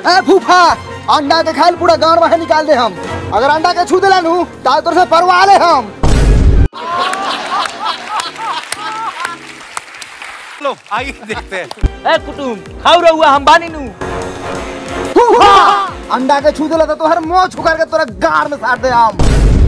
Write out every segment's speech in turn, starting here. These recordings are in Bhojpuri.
ए फूफा अंडा के खाल पूरा गांव बाहर निकाल दे हम अगर अंडा के छू देला नु ता तोर से परवा ले हम लो आइए देखते हैं ए कुटुम खाऊ रहुआ हम बानी नु फूफा अंडा के छू देला तो तोहर मुंह छुकर के तोरा गाड़ में साट दे हम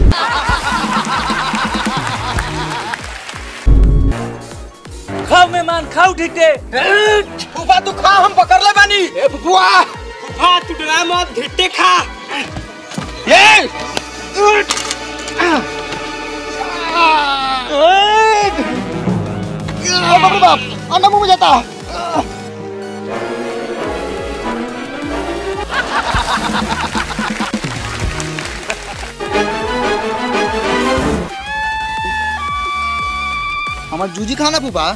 खाओ मेहमान खाओ ठीक से फूफा तू खा हम पकड़ ले बानी ए फुफुआ फूफा तू डरा मत धिट्टे खा ये ओ बाप रे बाप अंडा मुंह में जाता हमार जूजी खाना फूफा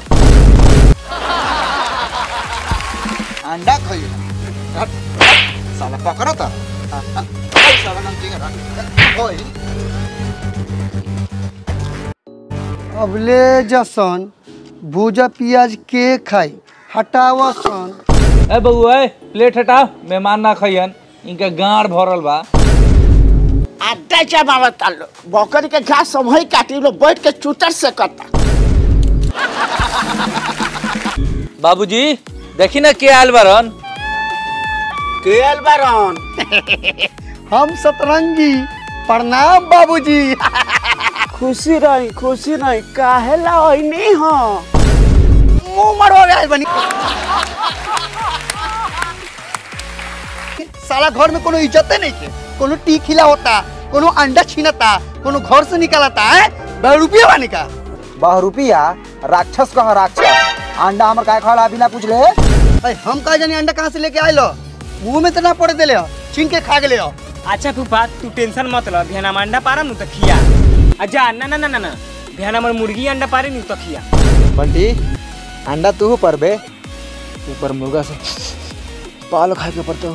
अंडा खाई साला पकड़ा था साला नमकीन होई अबले जसन भूजा पियाज के खाई हटावा सन ए बउआ ए प्लेट हटाओ मेहमान ना खइयन इनका गाड़ भरल बा अड्डा जमावत आलो बकरी के घास सब वही काटी लो बैठ के चूटर से कता बाबूजी देखी ना के आयल बारन केल बारन हम सतरंगी प्रणाम बाबूजी खुशी रही खुशी रही काहे ला ओइनी हो मुंह मरवा गए बनी साला घर में कोनो इज्जते नहीं के कोनो टी खिला होता कोनो अंडा छीनता कोनो घर से निकालता है बह रुपया बानी का बहुरूपिया राक्षस कह राक्षस अंडा हमर काय खाला बिना पूछ ले अरे हम कहा जानी अंडा कहाँ से लेके आए लो मुंह में तो ना पड़े देले हो छीन के खा गेले हो अच्छा फूफा तू टेंशन मत ल बिहान हम अंडा पारम नु त खिया अच्छा ना ना ना ना ना बिहान हमर मुर्गी अंडा पारे नु त खिया बंटी अंडा तू पर बे ऊपर मुर्गा से पाल खाए के पड़ता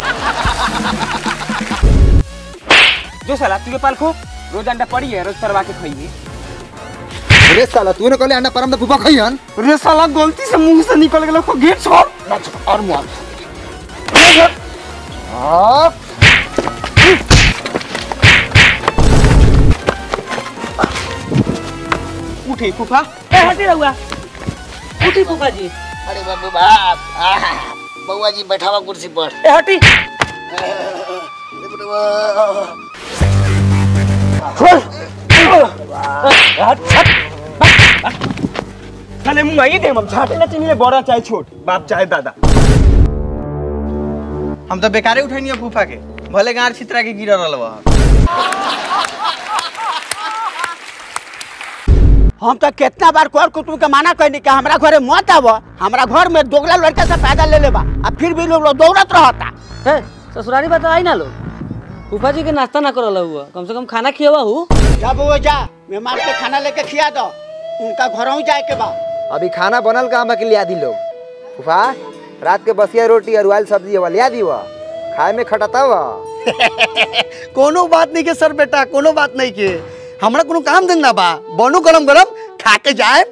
जो साला तू के पाल खो रोज अंडा पड़ी है रोज परवा के खाइए अरे साला तूने कहले अंडा परम फूफा खइहन रे साला गलती से मुंह से निकल गेलो को गेट छोड़ और मुआ आप उठी फूफा ए हटी रहुआ उठी फूफा जी अरे बाबू बाप आहा, बउआ जी बैठावा कुर्सी पर ए हटी साले मुंह आई दे हम झाटे ना चिनी बड़ा चाहे छोट बाप चाहे दादा हम तो बेकारे उठैनी फूफा के भले गाड़ छितरा के गिर रहल बा हम तो कितना बार कर कुटुम के माना कहनी कि हमरा घरे मत आव हमरा घर में दोगला लड़का से पैदा ले लेबा आ फिर भी लोग दौड़त रहता है ससुरारी बात आई ना लो फूफा जी के नाश्ता ना करल हुआ कम से कम खाना खियावा हूँ जा बउआ जा मेहमान के खाना लेके खिया दो उनका घरों जाए के बा अभी खाना बनल का हम के लिया दी लोग फूफा रात के बसिया रोटी और उबाइल सब्जी वाला लिया दी वा खाए में खटता वा कोनो बात नहीं के सर बेटा कोनो बात नहीं के हमरा कोनो काम धंधा बा बनो गरम गरम खा के जाए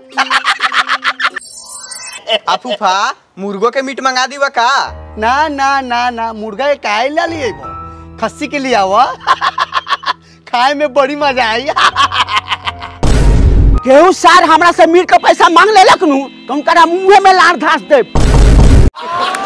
आ फूफा मुर्गो के मीट मंगा दीवा का ना ना ना ना मुर्गा के काहे ला लिए खस्सी के लिए आवा खाए में बड़ी मजा आई केहू सार हमरा से मीट के पैसा मांग लेलक नु तो उनका मुंहे में लार घास दे